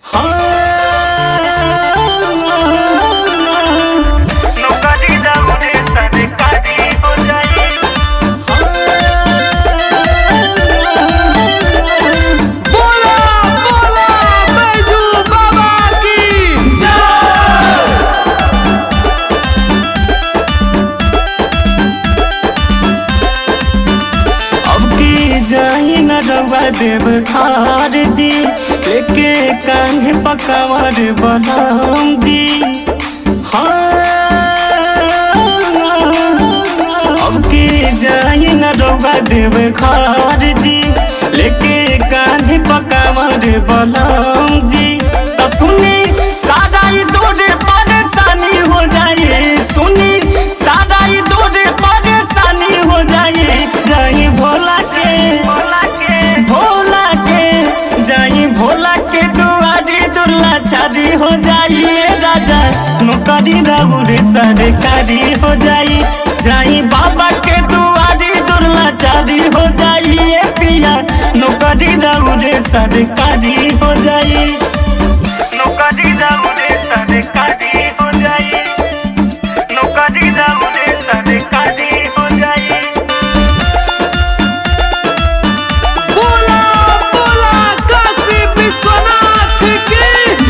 नौकरी दौड़े सरकारी हो जाई बोला बोला बैजू बाबा की अब की जाई न रवा देव खार जी लेके कान्हे पकावर बनाम जी हाँ अब की जाई न रवा देव खार जी लेके कान्हे पकावर बनाम जी तो सुनी सारा ही दूर परेशानी हो जाए सुनी सारा ही दूर परेशानी हो जाए जाई भोला के भोला के भोला के जाई भोला के दुआरी दुर्ला छादी हो जाइए राजा नौकरी राहुल सरकारी हो जाई जाई बाबा के दुआरी दुर्ला छादी हो जाइए पिया नौकरी राहुल सरकारी हो जाई नौकरी राहुल सरकारी हो जाई नौकरी राहुल सरकारी हो जाई बोला बोला काशी विश्वनाथ की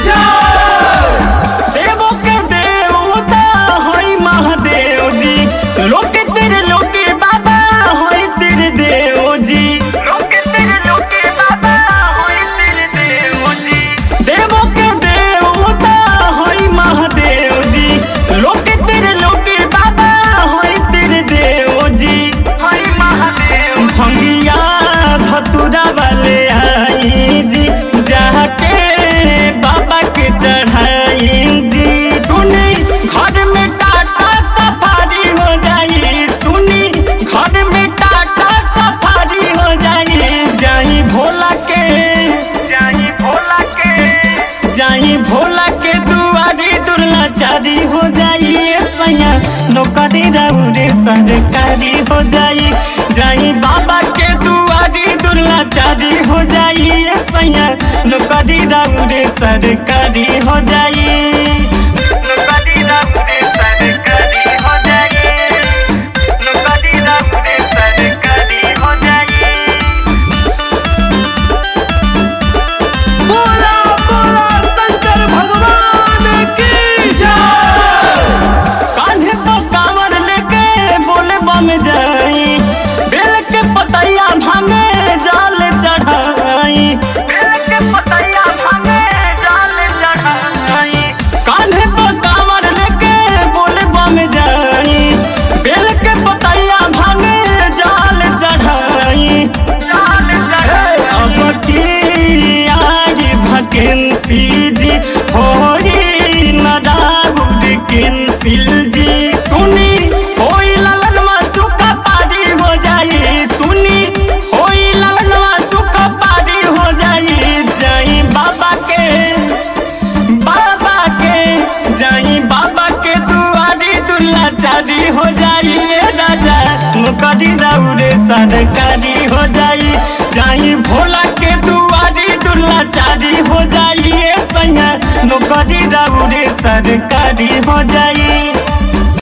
देवो के देवता होई महादेव जी लोके तेरे लोके बाबा होई तेरे देव जी लोके तेरे लोके बाबा होई तेरे देव जी देवो के देवता होई महादेव जी लोके तेरे लोके बाबा होई तेरे देव जी होई महादेव भंगिया धतुरा वाले आई जी जाके बाबा के चढ़ाई जी सुनी घर में टाटा सफारी हो जाई सुनी घर में टाटा सफारी हो जाई जाई भोला के जाई भोला के जाई भोला के दुआरी दुर्ला चारी हो जाई ए सैया नौकरी राउरे सरकारी हो जाई जाई बाबा के दुआरी दुर्ला चारी हो जाई ए सैया नौकरी राउरे सरकारी हो जाई नौकरी राउरे सरकारी हो जाई नौकरी राउरे सरकारी हो जाई बोला बोला शंकर भगवान की कान्हे तो कांवर लेके बोले बम जाई बेल के पतैया भांगे जाल चढ़ाई बेल के पतैया भांगे जाल चढ़ाई कान्हे तो कांवर लेके बोले बम जाई बेल के पतैया भांगे जाल चढ़ाई जाल चढ़ाई अब की आई भकेंसी जी होई न राहुल कैंसिल जी सुनी होई ललनवा सुखा पारी हो जाई सुनी होई ललनवा सुखा पारी हो जाई जाई बाबा के बाबा के जाई बाबा के दुआरी दुल्ला चारी हो जाई ए राजा नौकरी राउरे सरकारी हो जाई जाई भोला के दुआरी दुल्ला चारी हो जाई ए सैया नौकरी राउरे सरकारी हो जाई